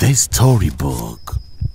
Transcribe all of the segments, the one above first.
The Storybook.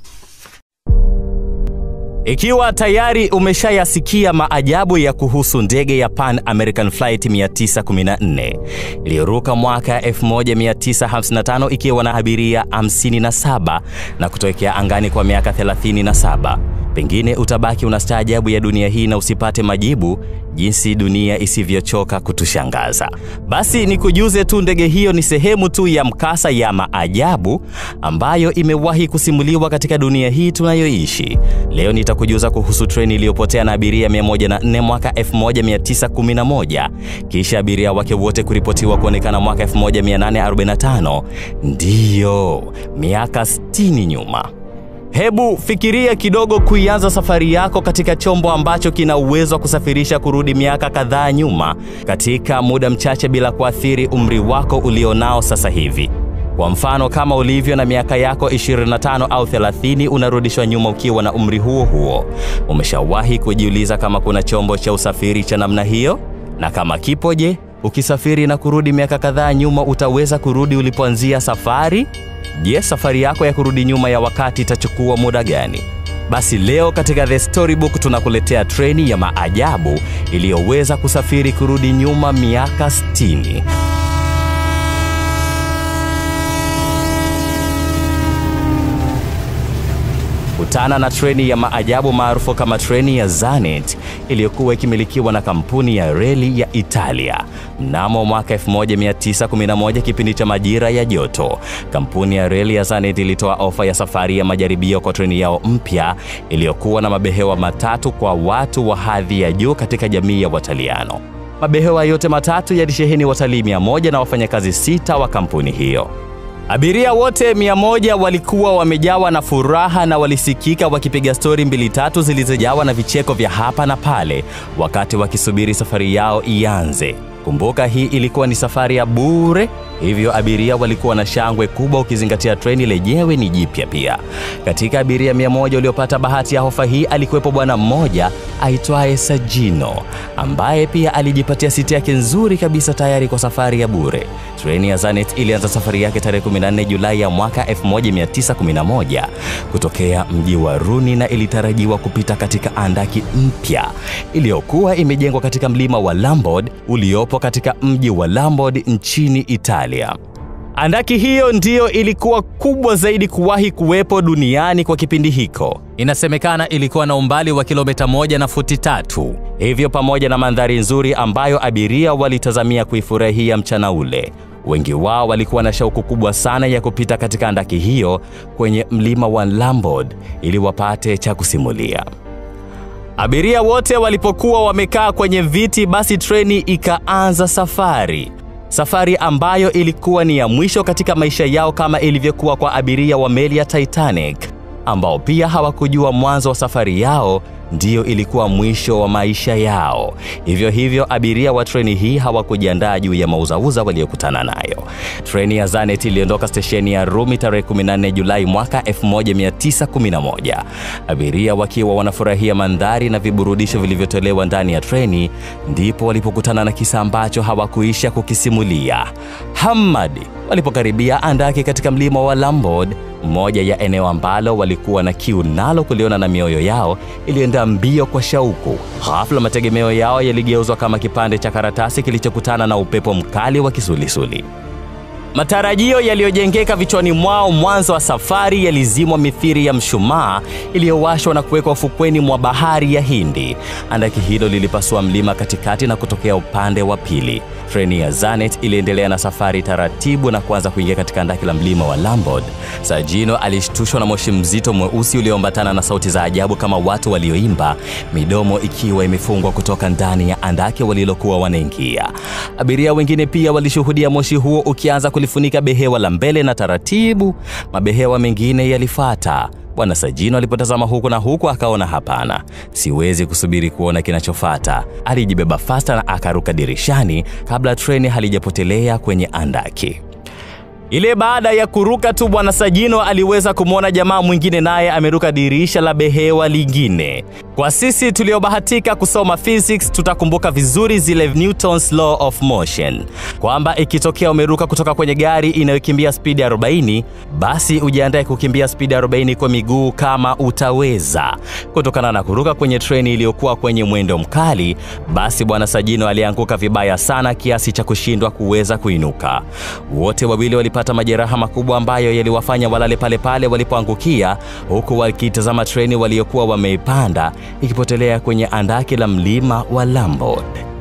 Ikiwa tayari umeshayasikia maajabu ya kuhusu ndege ya Pan American Flight 914 iliyoruka mwaka 1955 ikiwa na abiria 57 na kutokea angani kwa miaka 37, pengine utabaki unastaajabu ya dunia hii na usipate majibu jinsi dunia isivyochoka kutushangaza. Basi nikujuze tu, ndege hiyo ni sehemu tu ya mkasa ya maajabu ambayo imewahi kusimuliwa katika dunia hii tunayoishi. Leo nitakujuza kuhusu treni iliyopotea na abiria 104 mwaka 1911 kisha abiria wake wote kuripotiwa kuonekana mwaka 1845. Ndiyo, miaka 60 nyuma. Hebu fikiria kidogo kuianza safari yako katika chombo ambacho kina uwezo wa kusafirisha kurudi miaka kadhaa nyuma katika muda mchache bila kuathiri umri wako ulionao sasa hivi. Kwa mfano, kama ulivyo na miaka yako 25 au 30 unarudishwa nyuma ukiwa na umri huo huo. Umeshawahi kujiuliza kama kuna chombo cha usafiri cha namna hiyo? Na kama kipo, je, ukisafiri na kurudi miaka kadhaa nyuma utaweza kurudi ulipoanzia safari? Je, safari yako ya kurudi nyuma ya wakati itachukua muda gani? Basi leo katika The Storybook tunakuletea treni ya maajabu iliyoweza kusafiri kurudi nyuma miaka 60. Kutana na treni ya maajabu maarufu kama treni ya Zanet iliyokuwa ikimilikiwa na kampuni ya reli ya Italia. Mnamo mwaka 1911 kipindi cha majira ya joto, kampuni ya reli ya Zanet ilitoa ofa ya safari ya majaribio kwa treni yao mpya iliyokuwa na mabehewa matatu kwa watu wa hadhi ya juu katika jamii ya Wataliano. Mabehewa yote matatu yalisheheni watalii 100 na wafanyakazi sita wa kampuni hiyo. Abiria wote mia moja walikuwa wamejawa na furaha na walisikika wakipiga stori mbili tatu zilizojawa na vicheko vya hapa na pale wakati wakisubiri safari yao ianze. Kumbuka hii ilikuwa ni safari ya bure, hivyo abiria walikuwa na shangwe kubwa ukizingatia treni lenyewe ni jipya pia. Katika abiria mia moja waliopata bahati ya ofa hii alikuwepo bwana mmoja aitwaye Sajino ambaye pia alijipatia siti yake nzuri kabisa tayari kwa safari ya bure. Treni ya Zanet ilianza safari yake tarehe 14 Julai ya mwaka 1911 kutokea mji wa Runi na ilitarajiwa kupita katika andaki mpya iliyokuwa imejengwa katika mlima wa Lambord uliopo katika mji wa Lambord nchini Italia. Andaki hiyo ndiyo ilikuwa kubwa zaidi kuwahi kuwepo duniani kwa kipindi hiko. Inasemekana ilikuwa na umbali wa kilomita moja na futi tatu. Hivyo pamoja na mandhari nzuri ambayo abiria walitazamia kuifurahia mchana ule, wengi wao walikuwa na shauku kubwa sana ya kupita katika andaki hiyo kwenye mlima wa Lambord ili wapate cha kusimulia. Abiria wote walipokuwa wamekaa kwenye viti, basi treni ikaanza safari. Safari ambayo ilikuwa ni ya mwisho katika maisha yao kama ilivyokuwa kwa abiria wa meli ya Titanic ambao pia hawakujua mwanzo wa safari yao ndiyo ilikuwa mwisho wa maisha yao. Hivyo hivyo abiria wa treni hii hawakujiandaa juu ya mauzauza waliokutana nayo. Treni ya Zanet iliondoka stesheni ya Rumi tarehe 14 Julai mwaka 1911. Abiria wakiwa wanafurahia mandhari na viburudisho vilivyotolewa ndani ya treni, ndipo walipokutana na kisa ambacho hawakuisha kukisimulia. Hamad walipokaribia andaki katika mlima wa Lambord, moja ya eneo ambalo walikuwa na kiu nalo kuliona na mioyo yao ilienda mbio kwa shauku. Ghafla mategemeo yao yaligeuzwa kama kipande cha karatasi kilichokutana na upepo mkali wa kisulisuli. Matarajio yaliyojengeka vichwani mwao mwanzo wa safari yalizimwa mithiri ya mshumaa iliyowashwa na kuwekwa ufukweni mwa bahari ya Hindi. Andaki hilo lilipasua mlima katikati na kutokea upande wa pili. Treni ya Zanet iliendelea na safari taratibu na kuanza kuingia katika andaki la mlima wa Lambord. Sajino alishtushwa na moshi mzito mweusi ulioambatana na sauti za ajabu kama watu walioimba, midomo ikiwa imefungwa kutoka ndani ya andaki walilokuwa wanaingia. Abiria wengine pia walishuhudia moshi huo ukianza kulifunika behewa la mbele na taratibu mabehewa mengine yalifuata. Bwana Sajino alipotazama huku na huku akaona hapana, siwezi kusubiri kuona kinachofata. Alijibeba fasta na akaruka dirishani kabla treni halijapotelea kwenye andaki. Ile baada ya kuruka tu, bwana Sajino aliweza kumwona jamaa mwingine naye ameruka dirisha la behewa lingine. Kwa sisi tuliobahatika kusoma physics, tutakumbuka vizuri zile Newton's law of motion, kwamba ikitokea umeruka kutoka kwenye gari inayokimbia spidi 40, basi ujiandae kukimbia spidi 40 kwa miguu kama utaweza. Kutokana na kuruka kwenye treni iliyokuwa kwenye mwendo mkali, basi bwana Sajino alianguka vibaya sana kiasi cha kushindwa kuweza kuinuka. Wote wawili walipata majeraha makubwa ambayo yaliwafanya walale pale pale walipoangukia, huku wakitazama treni waliokuwa wameipanda ikipotelea kwenye andaki la mlima wa Lambod.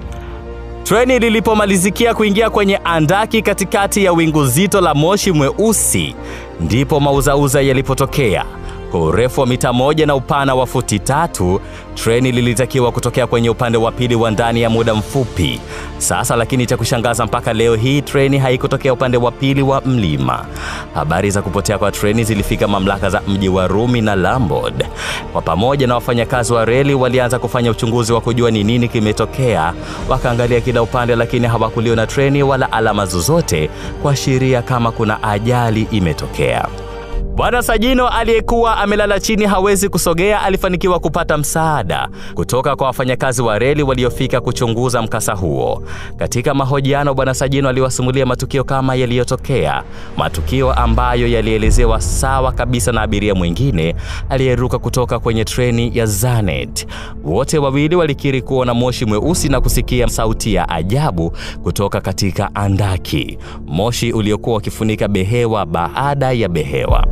Treni lilipomalizikia kuingia kwenye andaki katikati ya wingu zito la moshi mweusi, ndipo mauzauza yalipotokea. Kwa urefu wa mita moja na upana wa futi tatu, treni lilitakiwa kutokea kwenye upande wa pili wa ndani ya muda mfupi. Sasa lakini cha kushangaza, mpaka leo hii treni haikutokea upande wa pili wa mlima. Habari za kupotea kwa treni zilifika mamlaka za mji wa Rumi na Lambod. Kwa pamoja na wafanyakazi wa reli walianza kufanya uchunguzi wa kujua ni nini kimetokea. Wakaangalia kila upande, lakini hawakuliona treni wala alama zozote kuashiria kama kuna ajali imetokea. Bwana Sajino aliyekuwa amelala chini hawezi kusogea alifanikiwa kupata msaada kutoka kwa wafanyakazi wa reli waliofika kuchunguza mkasa huo. Katika mahojiano, Bwana Sajino aliwasimulia matukio kama yaliyotokea, matukio ambayo yalielezewa sawa kabisa na abiria mwingine aliyeruka kutoka kwenye treni ya Zanet. Wote wawili walikiri kuona moshi mweusi na kusikia sauti ya ajabu kutoka katika andaki, moshi uliokuwa ukifunika behewa baada ya behewa.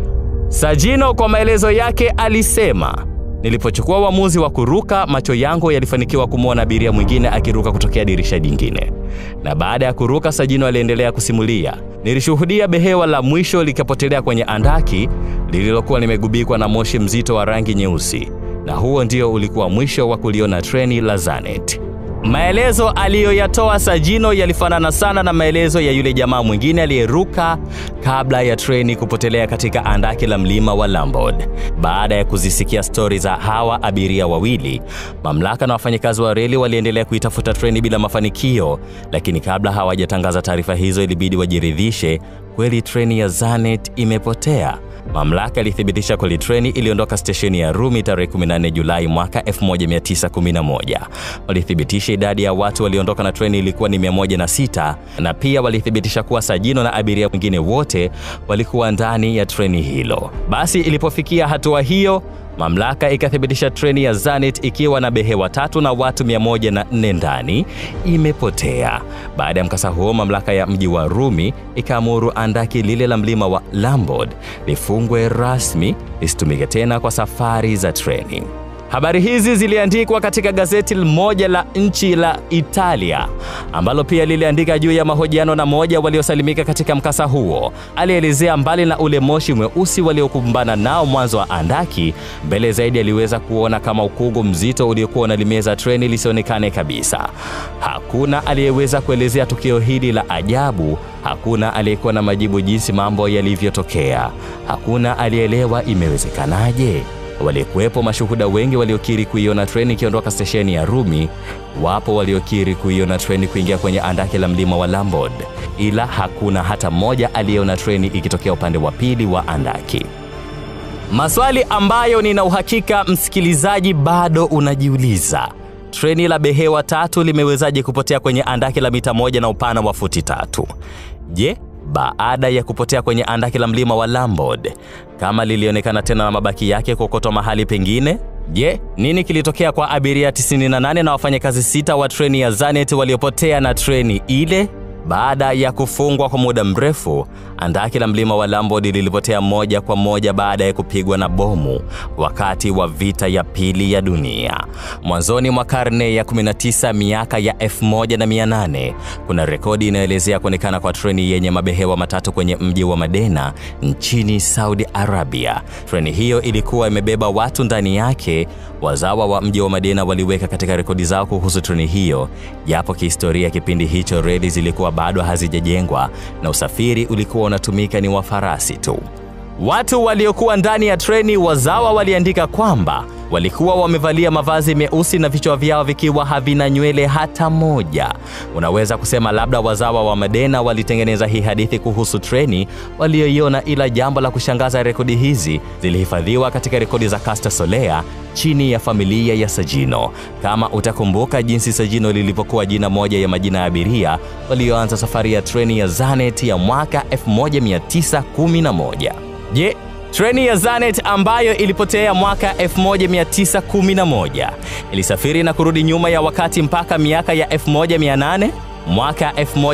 Sajino kwa maelezo yake alisema, nilipochukua uamuzi wa kuruka, macho yangu yalifanikiwa kumwona abiria mwingine akiruka kutokea dirisha jingine, na baada ya kuruka, Sajino aliendelea kusimulia, nilishuhudia behewa la mwisho likapotelea kwenye andaki lililokuwa limegubikwa na moshi mzito wa rangi nyeusi, na huo ndio ulikuwa mwisho wa kuliona treni la Zanet. Maelezo aliyoyatoa Sajino yalifanana sana na maelezo ya yule jamaa mwingine aliyeruka kabla ya treni kupotelea katika andaki la mlima wa Lambod. Baada ya kuzisikia stori za hawa abiria wawili, mamlaka na wafanyakazi wa reli waliendelea kuitafuta treni bila mafanikio, lakini kabla hawajatangaza taarifa hizo, ilibidi wajiridhishe kweli treni ya Zanet imepotea. Mamlaka ilithibitisha kweli treni iliondoka stesheni ya Rumi tarehe 14 Julai mwaka 1911. Walithibitisha idadi ya watu waliondoka na treni ilikuwa ni 106 na pia walithibitisha kuwa Sajino na abiria wengine wote walikuwa ndani ya treni hilo. Basi ilipofikia hatua hiyo mamlaka ikathibitisha treni ya Zanet ikiwa na behewa tatu na watu 104 ndani imepotea. Baada ya mkasa huo, mamlaka ya mji wa Rumi ikaamuru andaki lile la mlima wa Lambod lifungwe rasmi lisitumike tena kwa safari za treni. Habari hizi ziliandikwa katika gazeti moja la nchi la Italia ambalo pia liliandika juu ya mahojiano na moja waliosalimika katika mkasa huo. Alielezea mbali na ule moshi mweusi waliokumbana nao mwanzo wa andaki, mbele zaidi aliweza kuona kama ukungu mzito uliokuwa unalimeza treni lisionekane kabisa. Hakuna aliyeweza kuelezea tukio hili la ajabu. Hakuna aliyekuwa na majibu jinsi mambo yalivyotokea. Hakuna aliyeelewa imewezekanaje. Walikuwepo mashuhuda wengi waliokiri kuiona treni ikiondoka stesheni ya Rumi. Wapo waliokiri kuiona treni kuingia kwenye andaki la mlima wa Lambod, ila hakuna hata mmoja aliyeona treni ikitokea upande wa pili wa andaki. Maswali ambayo nina uhakika msikilizaji bado unajiuliza: treni la behewa tatu limewezaje kupotea kwenye andaki la mita moja na upana wa futi tatu? Je, baada ya kupotea kwenye andaki la mlima wa Lambod, kama lilionekana tena na mabaki yake kuokotwa mahali pengine? Je, nini kilitokea kwa abiria 98 na wafanyakazi sita wa treni ya Zanet waliopotea na treni ile? Baada ya kufungwa kwa muda mrefu, andaki la mlima wa Lambod lilipotea moja kwa moja baada ya kupigwa na bomu wakati wa vita ya pili ya dunia. Mwanzoni mwa karne ya 19, miaka ya 1800, kuna rekodi inayoelezea kuonekana kwa treni yenye mabehewa matatu kwenye mji wa Madena nchini Saudi Arabia. Treni hiyo ilikuwa imebeba watu ndani yake. Wazawa wa mji wa Madena waliweka katika rekodi zao kuhusu treni hiyo, japo kihistoria kipindi hicho reli zilikuwa bado hazijajengwa na usafiri ulikuwa unatumika ni wa farasi tu. Watu waliokuwa ndani ya treni wazawa waliandika kwamba walikuwa wamevalia mavazi meusi na vichwa vyao vikiwa havina nywele hata moja. Unaweza kusema labda wazawa wa Madena walitengeneza hii hadithi kuhusu treni walioiona, ila jambo la kushangaza, rekodi hizi zilihifadhiwa katika rekodi za Caster Solea chini ya familia ya Sagino. Kama utakumbuka jinsi Sagino lilivyokuwa jina moja ya majina ya abiria walioanza safari ya treni ya Zanet ya mwaka 1911. Je, treni ya Zanet ambayo ilipotea mwaka 1911 ilisafiri na kurudi nyuma ya wakati mpaka miaka ya 1800? Mwaka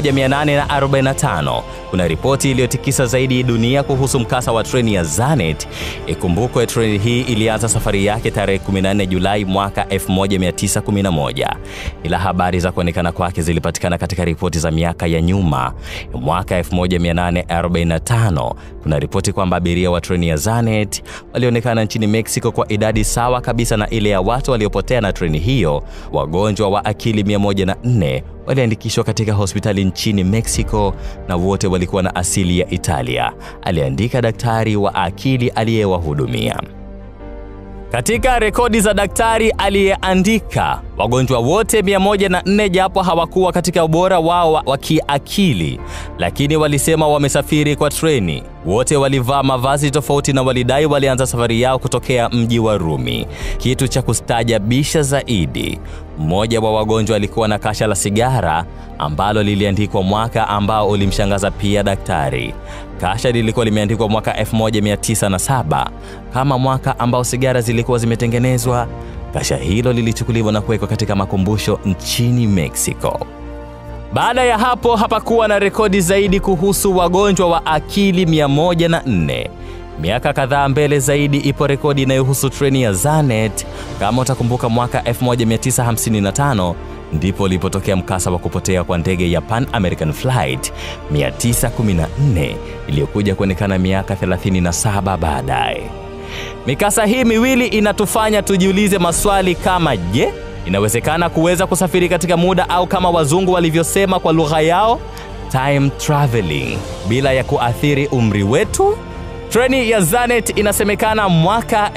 1845 kuna ripoti iliyotikisa zaidi dunia kuhusu mkasa wa treni ya Zanet. Ikumbukwe treni hii ilianza safari yake tarehe 14 Julai mwaka 1911, ila habari za kuonekana kwake zilipatikana katika ripoti za miaka ya nyuma. Mwaka 1845 kuna ripoti kwamba abiria wa treni ya Zanet walionekana nchini Mexico kwa idadi sawa kabisa na ile ya watu waliopotea na treni hiyo. Wagonjwa wa akili 104 waliandikishwa katika hospitali nchini Mexico na wote walikuwa na asili ya Italia, aliandika daktari wa akili aliyewahudumia. Katika rekodi za daktari aliyeandika, wagonjwa wote 104 japo hawakuwa katika ubora wao wa kiakili, lakini walisema wamesafiri kwa treni. Wote walivaa mavazi tofauti na walidai walianza safari yao kutokea mji wa Rumi. Kitu cha kustaajabisha zaidi, mmoja wa wagonjwa alikuwa na kasha la sigara ambalo liliandikwa mwaka ambao ulimshangaza pia daktari. Kasha lilikuwa limeandikwa mwaka 1907 kama mwaka ambao sigara zilikuwa zimetengenezwa. Kasha hilo lilichukuliwa na kuwekwa katika makumbusho nchini Mexico. Baada ya hapo hapakuwa na rekodi zaidi kuhusu wagonjwa wa akili 104. Miaka kadhaa mbele zaidi ipo rekodi inayohusu treni ya Zanet. Kama utakumbuka, mwaka 1955 ndipo ulipotokea mkasa wa kupotea kwa ndege ya Pan American Flight 914 iliyokuja kuonekana miaka 37 baadaye. Mikasa hii miwili inatufanya tujiulize maswali kama je, inawezekana kuweza kusafiri katika muda au kama wazungu walivyosema kwa lugha yao time traveling bila ya kuathiri umri wetu? Treni ya Zanet inasemekana mwaka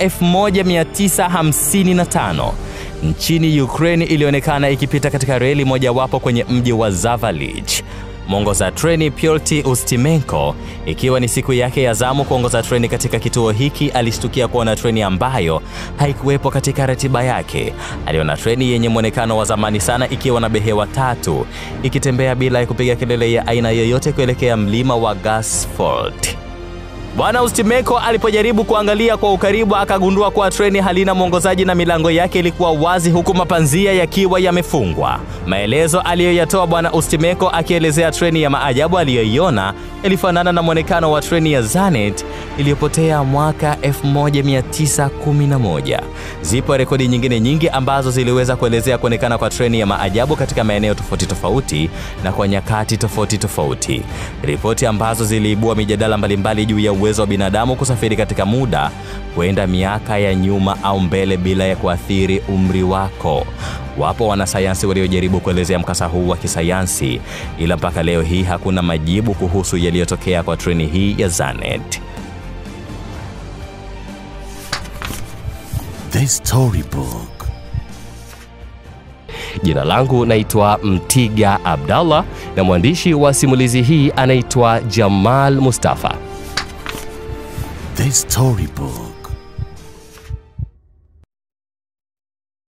1955 nchini Ukraine ilionekana ikipita katika reli mojawapo kwenye mji wa Zavalij. Mwongoza treni Pyotr Ustimenko, ikiwa ni siku yake ya zamu kuongoza treni katika kituo hiki, alishtukia kuona treni ambayo haikuwepo katika ratiba yake. Aliona treni yenye mwonekano wa zamani sana ikiwa na behewa tatu, ikitembea bila ya kupiga kelele ya aina yoyote kuelekea mlima wa Gasford. Bwana Ustimeko alipojaribu kuangalia kwa ukaribu akagundua kuwa treni halina mwongozaji na milango yake ilikuwa wazi huku mapanzia yakiwa yamefungwa. Maelezo aliyoyatoa Bwana Ustimeko akielezea treni ya maajabu aliyoiona ilifanana na mwonekano wa treni ya Zanet iliyopotea mwaka 1911. Zipo rekodi nyingine nyingi ambazo ziliweza kuelezea kuonekana kwa treni ya maajabu katika maeneo tofauti tofauti na kwa nyakati tofauti tofauti, ripoti ambazo ziliibua mijadala mbalimbali juu ya uwezo wa binadamu kusafiri katika muda kwenda miaka ya nyuma au mbele bila ya kuathiri umri wako. Wapo wanasayansi waliojaribu kuelezea mkasa huu wa kisayansi, ila mpaka leo hii hakuna majibu kuhusu yaliyotokea kwa treni hii ya Zanet. The Storybook. Jina langu naitwa Mtiga Abdallah na mwandishi wa simulizi hii anaitwa Jamal Mustafa. The Storybook.